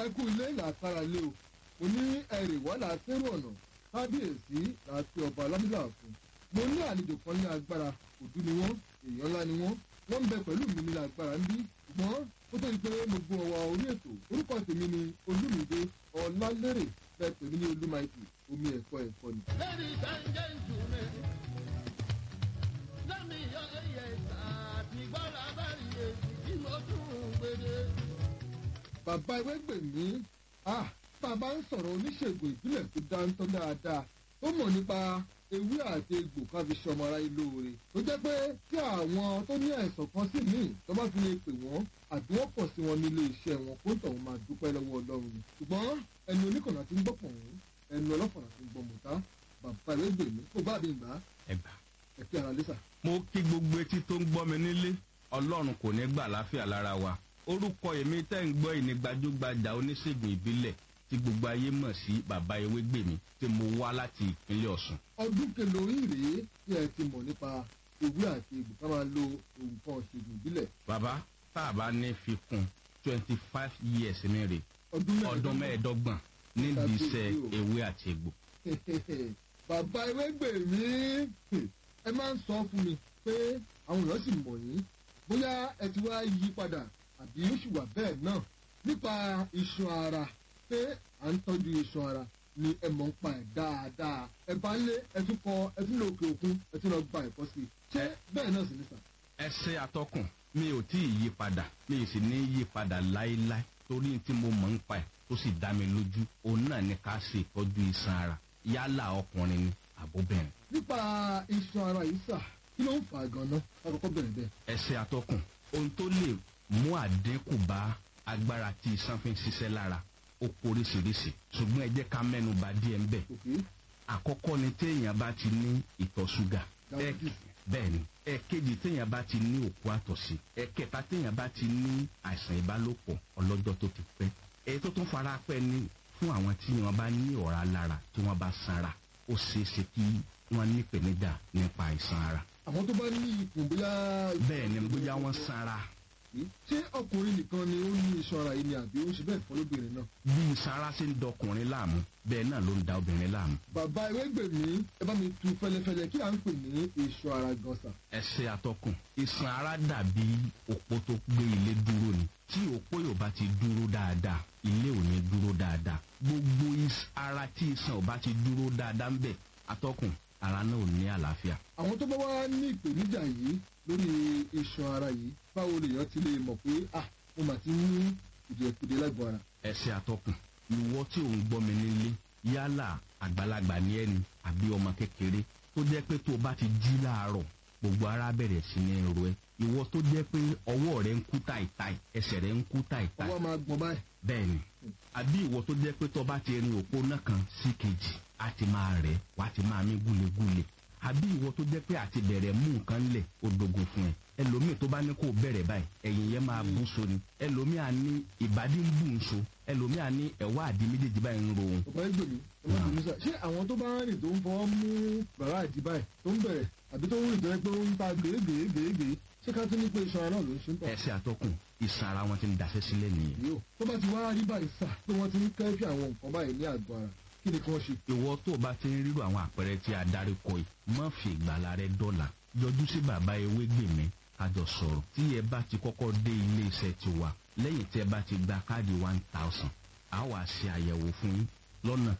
ẹ kú ilé làkàrà lé o mo ní ẹrì wà látẹrù ọ̀nà kábíyèsí láti ọba alámílà fún mo ní àlejò kan ní agbára òdú ni wọ́n èèyàn ńlá ni wọ́n wọ́n ń bẹ pẹ̀lú mi ní agbára ń bí ṣùgbọ́n ó tó di pé mo gbọ́ ọwọ́ orí ètò orúkọ tèmi ni olúmídé ọlálérè bẹ́ẹ̀ pè mí ní olúmaìtì omi ẹ̀kọ́ ẹ̀kọ́ ni. Ladies and gentlemen, let me hear a yes àti gbọ́dọ̀ abẹ́rẹ́ yẹn tí mo tún gbèdé. bàbá ewé gbè mí ah bàbá ń sọ̀rọ̀ oníṣègùn ìbílẹ̀ tó dáńtọ́ dáadáa ó mọ̀ nípa ewé àti egbò ká fi ṣọmọ ara ilé oore tó jẹ́ pé tí àwọn tó ní àìsàn kan sí míì tó bá fi lè pè wọ́n àbí wọ́n pọ̀ sí wọn nílé iṣẹ́ wọn kó tọ̀hún máa dúpẹ́ lọ́wọ́ ọlọ́run ni ṣùgbọ́n ẹnu oníkànnà ti ń gbọ́ pọ̀hún ẹnu ọlọ́fọ̀nà ti ń gbọ́ mọ̀tá bàbá ewé gbè mí kó bá mi gbà á ẹgbà. ẹ̀kí ara lẹ́sà. mo kí gbogbo etí tó ń gbọ́ mi nílé ọlọ́run kò ní gbà láfíà lára wa orúkọ èmi tẹ́ ń gbọ́ ìní gbajúgbajà oníṣègùn ìbílẹ̀ tí gbogbo ayé mọ̀ sí bàbá ewégbèmí tí mo wá láti ìpínlẹ̀ ọ̀sùn. ọdún kelórí rèé tí ẹ ti mọ̀ nípa ewé àti egbò ká máa lo nǹkan ṣègùn ìbílẹ̀ bàbá tá a bá ní fi kún twenty five years ní rè ọdún ọdún mẹ́ẹ̀ẹ́dọ́gbọ̀n nídìí iṣẹ́ ewé àti egbò. bàbá ewégbè mi ẹ máa ń sọ fún mi pé àwọn èèyàn sì mọ̀ yín bóyá ẹ ti wá yí padà àbí ó sì wà bẹ́ẹ̀ náà nípa iṣan ara pé à ń tọ́jú iṣan ara ni ẹ mọ̀ ń pa ẹ̀ dáadáa ẹ bá lé ẹ tún kọ ẹ tún lọ òkè òkun ẹ tún lọ gba ẹ̀kọ́ sí i ṣé bẹ́ẹ̀ náà sì ní sà. ẹsẹ atọkùn mi ò tí ì yí padà mi ì sì ní yí padà láéláé torí tí mo mọ̀ ń pa ẹ̀ tó sì dá mi lójú òun náà ni ká ṣe ìtọ́jú iṣan ara yálà ọkùnrin ni àbóbìnrin. nípa iṣan ara yìí sà kí ló ń fà á gan-an lákòókò bẹ̀rẹ̀ bẹ́ẹ̀. ẹsẹ atọkùn ohun tó lè mú àdínkù bá agbára tí iṣan fi ń ṣiṣẹ́ lára ó poríṣiríṣi ṣùgbọ́n ẹ jẹ́ ká mẹ́nu bà díẹ̀ ń bẹ̀. òkè àkọ́kọ́ ni téèyàn bá ti ní ìtọ̀ ṣúgà Diabetes. bẹ́ẹ̀ ni ẹ̀kejì téèyàn bá ti ní òkú àtọ̀sí ẹ̀kẹta téèyàn bá ti ní àìsàn ìbálòpọ̀ ọlọ́jọ́ tó ti pẹ́ èyí tó tún fara pẹ́ ni fún àwọn tí wọ́n bá ní ọ̀rá lára tí wọ́n bá sanra ó ṣeé ṣe kí wọ́n ní ìpèníjà nípa àìsàn ara àwọn tó bá ní ikùn bóyá. bẹ́ẹ̀ ni bóyá wọ́n sanra ṣé ọkùnrin nìkan ni ó ní iṣan ara yìí ni àbí ó ń ṣe bẹ́ẹ̀ fọ́ lóbìnrin náà. bí sanra ṣe ń dọkùnrin láàmú bẹ́ẹ̀ náà ló ń da obìnrin láàmú bàbá ewégbèmí ẹ bá mi tu fẹlẹfẹlẹ kí à ń pè ní iṣan ara gan sà. ẹsẹ atọkùn iṣan ara dàbí òpó tó gbé ilé dúró ni tí òpó yóò bá ti dúró dáadáa ilé ò ní dúró dáadáa gbogbo is- ara tí iṣan ò bá ti dúró dáadáa ń bẹ atọkùn ara náà ò ní àlàáfíà àwọn tó bá wá ní ìpèníjà yìí lórí iṣan ara yìí báwo lèèyàn ti lè mọ̀ pé ah mo mà ti ní kùdìẹ̀kùdìẹ̀ lágbo ara. ẹsẹ atọkùn ìwọ tí ò ń gbọ́ mi nílé yálà àgbàlagbà ní ẹni àbí ọmọ kékeré tó jẹ́ pé tó o bá ti jí láàárọ̀ gbogbo ara bẹ̀rẹ̀ sí ní ro ẹ ìwọ tó jẹ́ pé ọwọ́ rẹ ń kú táìtáì ẹsẹ̀ rẹ ń kú táìtáì ọwọ́ máa gbọ́n báyìí. bẹ́ẹ̀ni àbí ìwọ tó jẹ́ pé tó bá ti rin òpó náà kan sí kejì á ti máa rẹ̀ wá ti máa mí gúlegúle àbí ìwọ tó jẹ́ pé àti bẹ̀rẹ̀ mú nǹkan lẹ̀ ó dogun fún ẹ ẹlòmíì tó bá ní kó bẹ̀rẹ̀ báyìí ẹ̀yìn yẹn máa bú so ni ẹlòmíì á ní ìbàdí ń bù ń so ẹlòmíì á ní ẹ̀wá àdí méjèèjì báyìí ń ro òun bàbá ewégbèmí ẹ má bínú sà ṣé àwọn tó bá ń rìn tó ń fọwọ́ mú bàrá àdí báyìí tó ń bẹ̀rẹ̀ àbí tó ń rìn tó yẹ pé ó ń ta gèégèégèégèé ṣé ká tún ní pé iṣan ara náà ló ń ṣe ń tọ̀. ẹsẹ̀ àtọkùn ìsan ara wọn ti ń daṣẹ́ sílẹ̀ nìyẹn yìí o tó bá ti wá rí báyìí sà pé wọ́n ti ń kẹ́fì àwọn nǹkan báyìí ní àgọ́ ara kí ni kí wọ́n ṣe. ìwọ tó o bá ti ń rírò àwọn àpẹẹrẹ tí a darí kọ yìí má fi ìgbàlá rẹ dọ́là yọjú sí bàbá ewégbèmí kájọ sọ̀rọ̀ tí ẹ bá ti kọ́kọ́ dé ilé iṣẹ́ tiwa lẹ́yìn tí ẹ bá ti gba káàdì one thousand a wà ṣe àyẹ̀wò fún yín lọ́nà